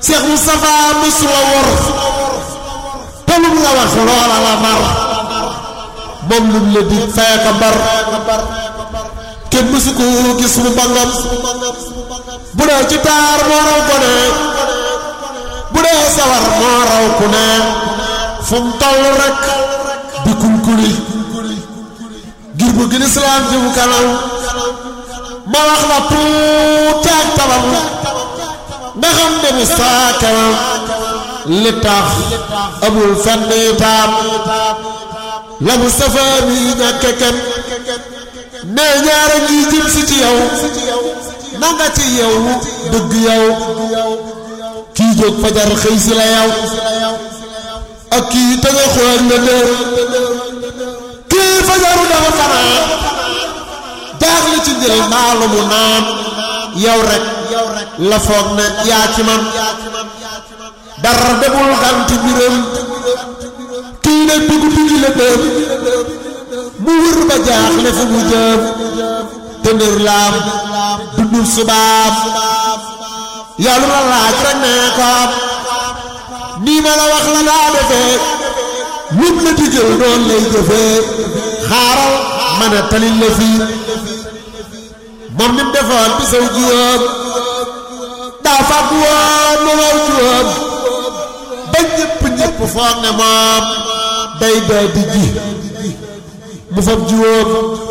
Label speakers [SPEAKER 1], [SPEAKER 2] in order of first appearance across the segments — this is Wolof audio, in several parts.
[SPEAKER 1] Cheikh Moustapha musu la wor tolum la wax loola la mar moom lum la dig fay ka bar kenn mësu ko gis mu bangam bu dee ci taar moo raw gone bu dee sawar moo raw ku ne fu mu toll rek di kunkuli ngir bu gën islaam jëm kanam ma wax la tuuti ak tabam nga xam ne mu saa kanam li tax amul fenn taam la Mustafa mi ñàkke kenn nee ñaara ngi jëm si ci yow na nga ci yow dëgg yow kii jóg fajar xëy si la yow ak kii tëga xool la dër kii fajaru dafa fanaan jaaxle ci njël maalu mu naan yow rek la foog ne yaa ci man dara demul ganti biram kii ne dugg duggi la dër mu wër ba jaaxle fu mu jëm tëndër laam dundul subaam yàlla la laaj rek ne ko nii ma la wax la daa defee lum la digal noonu lay jëfee xaaral ma ne talil la fii moom ni mu defoon bi saw jiwoom daa fàgg woon ma waw jiwoom ba ñëpp ñëpp foog ne moom day dee di ji mu fab jiwoom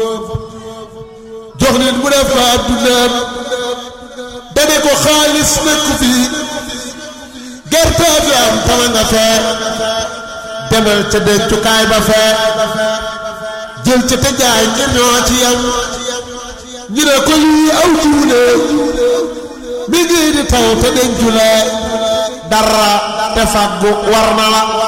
[SPEAKER 1] jox nit mu def ko addunaam dane ko xaalis nekku fii gerte fi am tama nga fee demal ca dencukaay ba fee jël ca te jaay ngir ñoo ci yam ñu ne ko lii aw jiwule mi ngi di taw te dencu la dara te faggu war na la